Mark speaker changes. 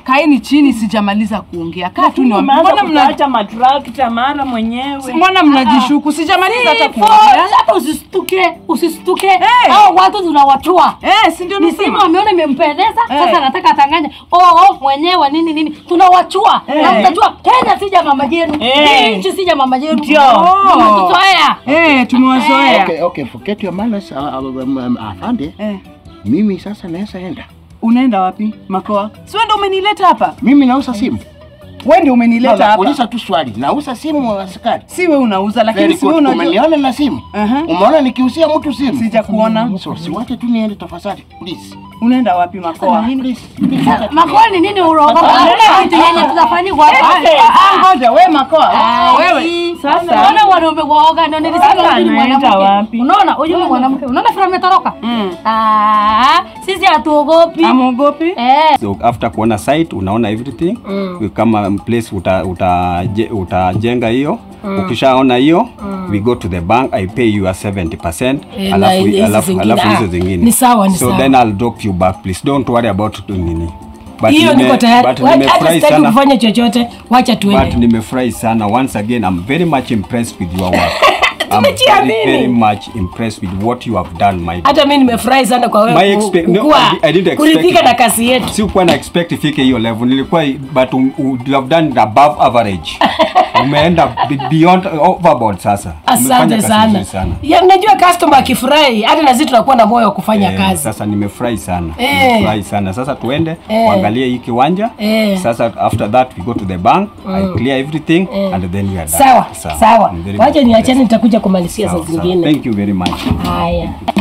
Speaker 1: kaeni chini, sijamaliza kuongea. Kaa tu ni
Speaker 2: Umeanza
Speaker 1: mbona mna
Speaker 2: kutaacha matrakta mara mwenyewe.
Speaker 1: mbona mnajishuku? Sijamaliza hata
Speaker 3: Hivyo,
Speaker 1: kuongea.
Speaker 3: hata usistuke, usistuke.
Speaker 1: Eh.
Speaker 3: Hao watu tunawachua.
Speaker 1: Eh, si ndio
Speaker 3: Ni simu
Speaker 1: nasema?
Speaker 3: ameona imempendeza,
Speaker 1: Eh.
Speaker 3: sasa anataka atanganye. Oh, oh, mwenyewe nini nini. Tunawachua. Na
Speaker 1: Eh.
Speaker 3: mtajua Kenya sija mama yenu.
Speaker 2: Eh.
Speaker 3: Hii nchi sija mama yenu.
Speaker 2: Ndio.
Speaker 1: Oh.
Speaker 3: Mmetuzoea.
Speaker 1: Eh, tumewazoea.
Speaker 4: Okay, okay, forget your manners, uh, uh, um, um, afande.
Speaker 1: Eh,
Speaker 4: Mimi sasa naweza enda.
Speaker 1: unaenda wapi Makoa? Si wewe ndio umenileta hapa?
Speaker 4: Mimi nauza simu.
Speaker 1: Wewe ndio umenileta hapa.
Speaker 4: Uliza tu swali. Nauza simu askari.
Speaker 1: Si wewe unauza lakini
Speaker 4: Very
Speaker 1: si wewe
Speaker 4: good.
Speaker 1: unajua.
Speaker 4: Umeniona na simu?
Speaker 1: Aha.
Speaker 4: Umeona nikiusia mtu simu?
Speaker 1: Sijakuona.
Speaker 4: So siwache tu niende tafadhali. Please.
Speaker 1: Unaenda wapi Makoa?
Speaker 4: Please. Please. wacha tu-
Speaker 3: Makoni nini uroga? Kuna kitu yenye tutafanywa hapa.
Speaker 1: Ah, ngoja wewe Makoa. Wewe.
Speaker 3: Wewe
Speaker 2: Sasa.
Speaker 3: unaona wanaume waoga ndio nilisema
Speaker 2: Sasa
Speaker 3: huyu ni
Speaker 2: anaenda
Speaker 3: mwanamke.
Speaker 2: wapi?
Speaker 3: Unaona huyu ni mwanamke. Unaona vile ametoroka?
Speaker 1: Mm.
Speaker 3: Ah, sisi hatuogopi.
Speaker 1: Amuogopi?
Speaker 3: Eh.
Speaker 5: So after kuona site unaona everything mm. kama place uta, uta, je- utajenga hiyo mm. ukishaona hiyo mm. we go to the bank I pay you a 70%
Speaker 6: Eh, na
Speaker 5: alafu
Speaker 6: hizi
Speaker 5: alafu
Speaker 6: zingine,
Speaker 5: alafu hizo
Speaker 6: ah,
Speaker 5: zingine
Speaker 6: ni sawa, ni
Speaker 5: so
Speaker 6: sawa.
Speaker 5: then I'll drop you back please don't worry about nini But
Speaker 6: hiyo
Speaker 5: nime-
Speaker 6: niko tayari
Speaker 5: but
Speaker 6: Wa- hata
Speaker 5: nimefurahi
Speaker 6: sitaki
Speaker 5: sana
Speaker 6: kufanya chochote wacha
Speaker 5: but
Speaker 6: tuende
Speaker 5: nimefurahi sana once again I'm very much impressed with your work I'm very,
Speaker 6: Tumejiamini.
Speaker 5: very much impressed with what you have done my
Speaker 6: hata mi nimefurahi sana kwa
Speaker 5: My
Speaker 6: wewe
Speaker 5: expe-
Speaker 6: ku-
Speaker 5: no,
Speaker 6: kukua
Speaker 5: I di- I didn't expect
Speaker 6: kuridhika
Speaker 5: it.
Speaker 6: na kazi yetu
Speaker 5: sikuwa na expect ifike hiyo level nilikuwa but um, you have done it above average umeenda be- beyond overboard sasa Umefanya
Speaker 6: asante
Speaker 5: kazi
Speaker 6: sana,
Speaker 5: nzuri sana
Speaker 6: ya najua customer akifurahi hata na sisi tunakuwa na moyo wa kufanya
Speaker 5: Eh,
Speaker 6: kazi
Speaker 5: sasa nimefurahi sana
Speaker 6: Eh.
Speaker 5: nimefurahi sana sasa tuende
Speaker 6: Eh.
Speaker 5: uangalie hii kiwanja
Speaker 6: Eh.
Speaker 5: sasa after that we go to the bank I clear everything and then we are done
Speaker 6: sawa sawa
Speaker 5: I'm very
Speaker 6: wacha
Speaker 5: much
Speaker 6: niachane
Speaker 5: blessed.
Speaker 6: nitakuja kumalizia saa
Speaker 5: Sawa, sawa.
Speaker 6: zingine
Speaker 5: thank you very much
Speaker 6: haya